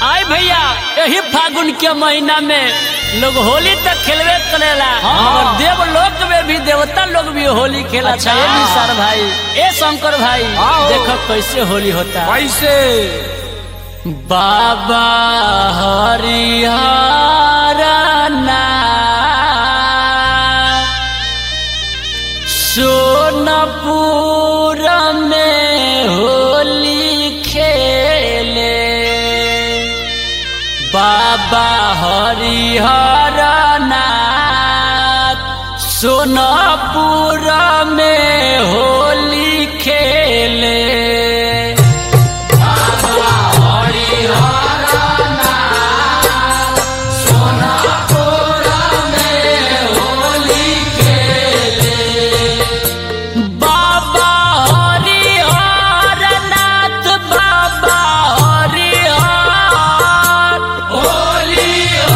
आय भैया यही फागुन के महीना में लोग होली तक खेलवे करेला और देवलोक में भी देवता लोग भी होली खेला अच्छा। अच्छा ये सर भाई ए शंकर भाई आओ। देखो कैसे होली होता है कैसे बाबा हरिहर सोनपुर में होली खेले बाबा हरिहर नाथ सोनपुर में होली खेले बाबा हरिहर नाथ बाबा हरिहर होली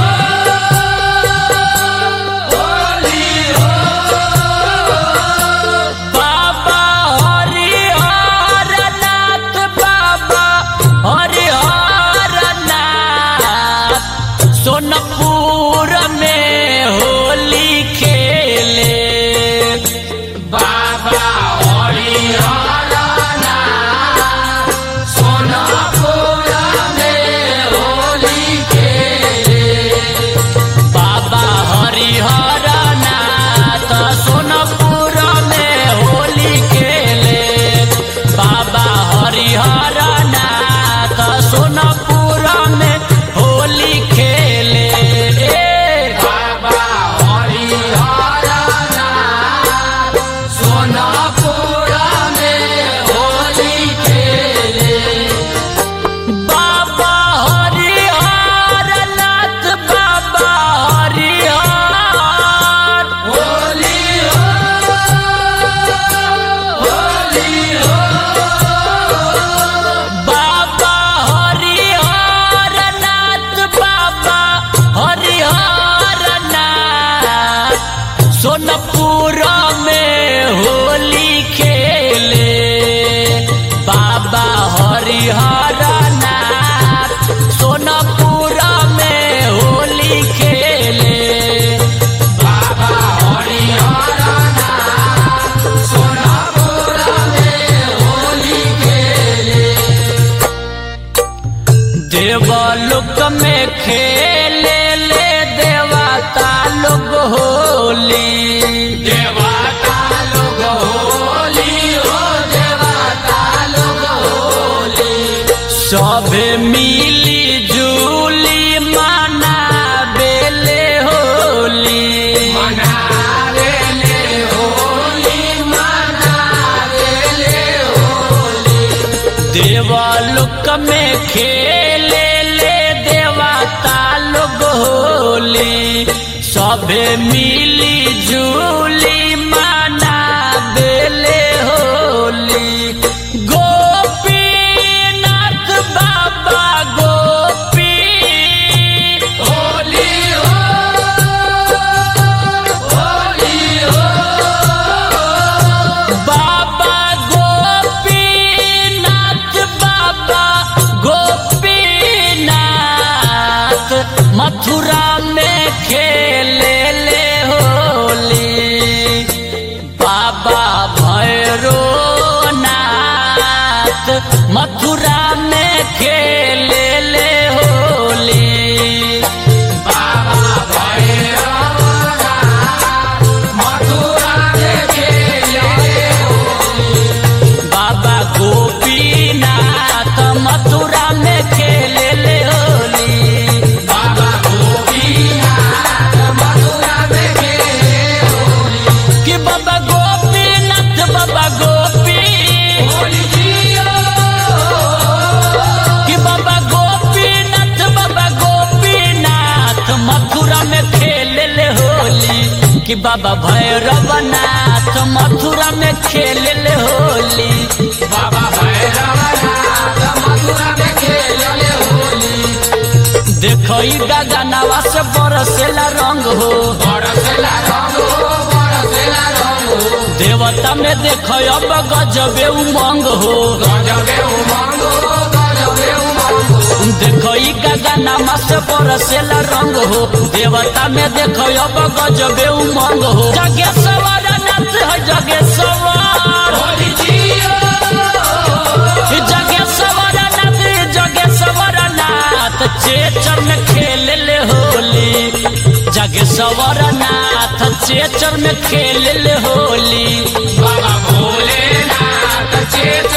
बाबा हरिहर नाथ बाबा हरिहर नाथ सोनपुर में होली खेले बाबा हरिहर नाथ सोनपुर में होली खेले बाबा हरिहर नाथ सोनपुर में होली खेले बाबा हरिहर नाथ सोनपुर में होली खेले बाबा हरिहर नाथ सोनपुर में होली खेले बाबा हरिहर नाथ बाबा हरिहर होली बाबा हरिहर नाथ बाबा हरिहर नाथ सोनपुर में होली खेले बाबा हरिहर नाथ सोनपुर में होली खेले बाबा हरिहर नाथ सोनपुर में होली खेले देवलोक में खेले ले देवता लोग होली देवता लोग होली हो देवता लोग होली सभे मिली जुली मनाबेले होली मनाबेले होली मनाबेले देवलोक में खेले ले देवता लोग होली सभे मिली जुली माना बेले होली गोपीनाथ बाबा गोपी होली बाबा गोपीनाथ बाबा गोपीनाथ मथुरा में खेले ले होली बाबा भैरोनाथ मथुरा में खेले ले होली बाबा बाबा गोपीनाथ मथुरा में खेले ले होली बाबा गोपीनाथ मथुरा में खेले होली कि बाबा गोपीनाथ बाबा गोपी कि बाबा गोपीनाथ बाबा गोपीनाथ मथुरा में खेले ले होली कि बाबा भैरवनाथ मथुरा में खेले ले होली बाबा भैरवनाथ मथुरा में खेले ले होली देखो ई गगनवा से बरसेला रंग हो बरसेला रंग हो बरसेला रंग हो देवता में देखो अब गजबे उमंग हो गजबे उमंग हो गजबे उमंग हो देखो ई का नयनमा से बरसेला रंग हो देवता में देखो अब गजबे उमंग हो जगे सवार नाथ है जगे सवार जगे सवार नाथ जगे सवार नाथ चेचर में खेल ले होली जगे सवार नाथ चेचर में खेल ले होली बाबा भोलेनाथ चेत